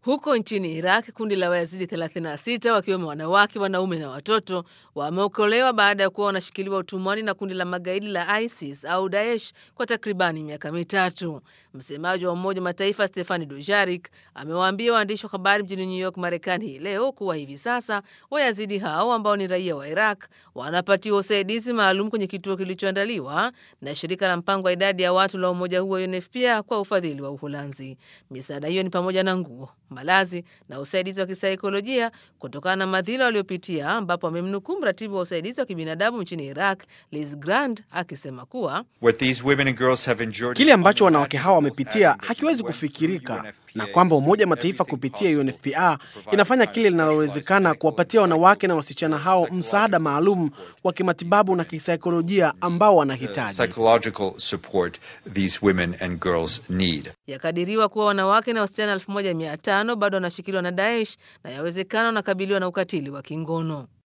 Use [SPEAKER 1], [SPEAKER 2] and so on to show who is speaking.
[SPEAKER 1] Huko nchini Iraq, kundi la Wayazidi 36 wakiwemo wanawake, wanaume na watoto wameokolewa baada ya kuwa wanashikiliwa utumwani na kundi la magaidi la ISIS au Daesh kwa takribani miaka mitatu. Msemaji wa Umoja wa Mataifa Stefani Dujarik amewaambia waandishi wa habari mjini New York, Marekani hii leo kuwa hivi sasa Wayazidi hao ambao ni raia wa Iraq wanapatiwa usaidizi maalum kwenye kituo kilichoandaliwa na shirika la mpango wa idadi ya watu la umoja huo UNFPA kwa ufadhili wa Uholanzi. Misaada hiyo ni pamoja na nguo malazi na usaidizi wa kisaikolojia kutokana na madhila waliopitia, ambapo amemnukuu mratibu wa usaidizi wa kibinadamu nchini Iraq Liz Grand akisema kuwa
[SPEAKER 2] kile ambacho wanawake hawa wamepitia hakiwezi kufikirika, na kwamba Umoja wa Mataifa kupitia UNFPA inafanya kile linalowezekana kuwapatia wanawake na wasichana hao msaada maalum wa kimatibabu na kisaikolojia ambao wanahitaji.
[SPEAKER 1] Yakadiriwa kuwa wanawake na wasichana 1500 bado wanashikiliwa na Daesh na yawezekana wanakabiliwa na ukatili wa kingono.